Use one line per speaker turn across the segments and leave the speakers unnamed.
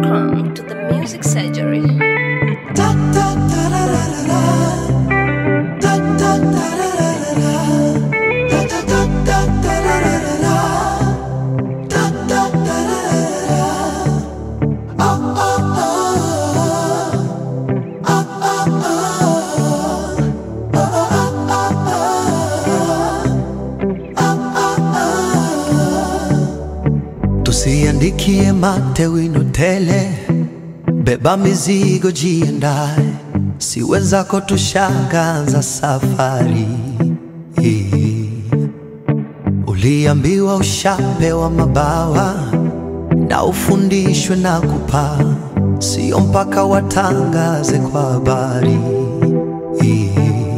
Welcome to the Music Surgery.
Tusiandikie mate wino tele, beba mizigo jiandae, si wenzako tushangaza safari hii. Uliambiwa ushapewa mabawa na ufundishwe na kupaa, sio mpaka watangaze kwa habari hii.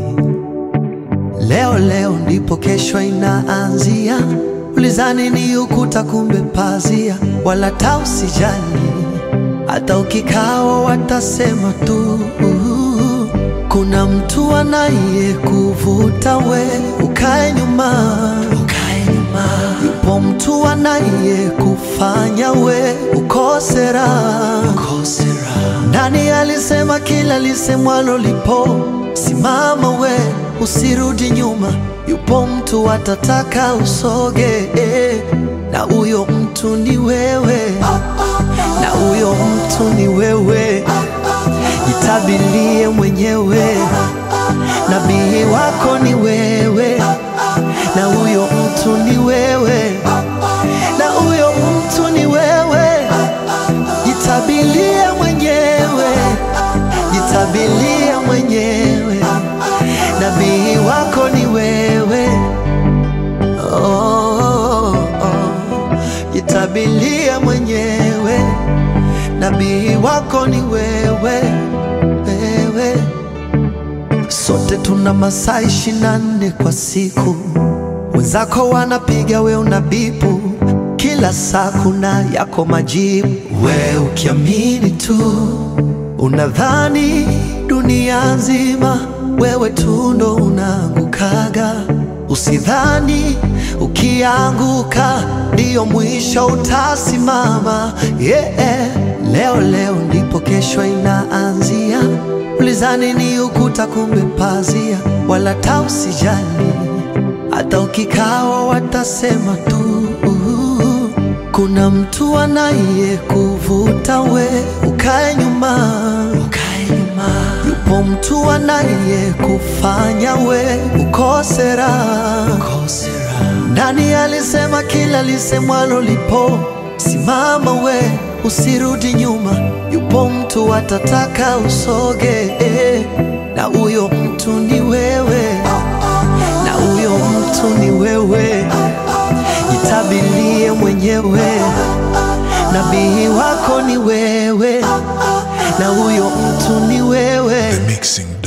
Leo leo ndipo kesho inaanzia. Ulizani ni ukuta, kumbe pazia. Wala ta usijali, hata ukikawa watasema tu. Kuna mtu anaye kuvuta we ukae nyuma, ukae nyuma. Yupo mtu anaye kufanya we ukose raha, ukose raha. Nani alisema kila lisemwalo lipo? Simama we, usirudi nyuma. Yupo mtu atataka usoge, eh, na huyo mtu ni wewe, na huyo mtu ni wewe. Jitabilie mwenyewe, nabii wako ni wewe, na huyo mtu ni wewe, na huyo mtu ni wewe. Jitabilie mwenyewe, jitabilie mwenyewe, nabii wako ni wewe. Oh, oh. Jitabilie mwenyewe, nabii wako ni wewe, wewe. Sote tuna masaa ishirini na nne kwa siku, wenzako wanapiga, we unabipu. Kila saa kuna yako majibu, we ukiamini tu unadhani dunia nzima wewe tu ndo unaangukaga. Usidhani ukianguka ndiyo mwisho utasimama. Yeah. Leo leo ndipo kesho inaanzia. Ulizani ni ukuta, kumbe pazia. Wala ta usijali, hata ukikawa watasema tu. Kuna mtu anaye kuvuta we ukae nyuma, ukae nyuma. Yupo mtu anaye kufanya we ukose raha, ukose raha. Nani alisema kila lisemwalo lipo? Simama we, usirudi nyuma. Yupo mtu atataka usoge, eh, na huyo mtu ni wewe, na huyo mtu ni wewe. Jitabilie mwenyewe, nabii wako ni wewe, na huyo mtu ni wewe.
Mixing